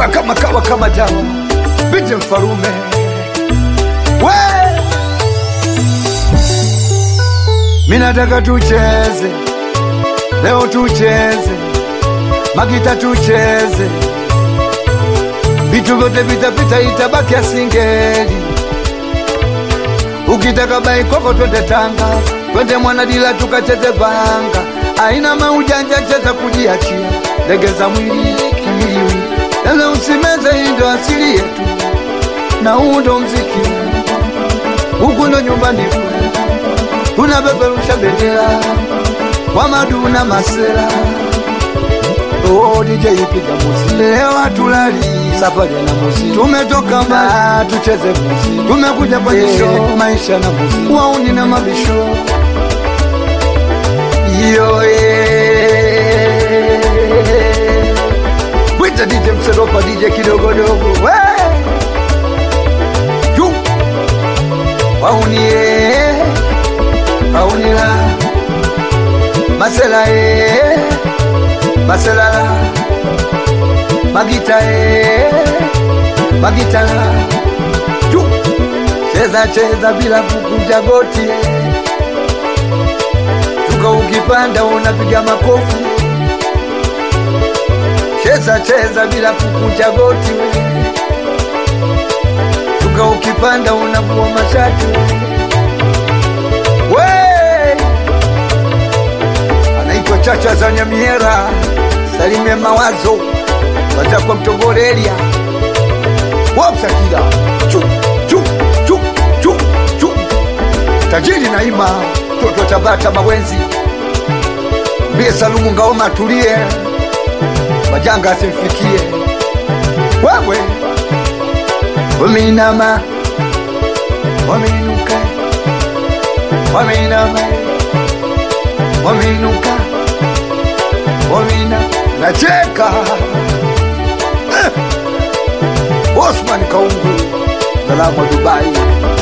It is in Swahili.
Kiba kama kawa kama dawa, binti mfarume we, minataka tucheze leo, tucheze magita, tucheze vitu vyote vitapita, itabaki asingeli. Ukitaka bai koko, twende Tanga, twende Mwanadila tukacheze vanga, aina maujanja, cheza kujiachia, legeza mwili kiwiliwili, ele usimeze, hii ndo asili yetu na huu ndo mziki, huku ndo nyumbani kwetu, tunapeperusha bendera kwa maduna masela Oh, DJ piga muzi leo hatulali safari na muzi tumetoka mbali tucheze muzi tumekuja kwa show maisha na muzi wauni na mabisho yo eh. Wita DJ Mseropa DJ kidogodogo we Yu. wauni eh. wauni la masela eh. Maselala Magita e Magitala Ju Cheza cheza bila kukunja goti e. Tuka ukipanda unapiga makofi Cheza cheza bila kukunja goti we. Tuka ukipanda unavua mashati we. we. Anaitwa Chacha za Nyamiera Salime mawazo waza kwa mtogorelia wapsakila chu chu chu chu chu tajiri naima toto tabata mawenzi mbie Salumu Ngaoma tulie majanga asimfikie wewe wameinama wameinuka wameinama wameinuka wamina nacheka eh. Osman Kaungu salamu Dubai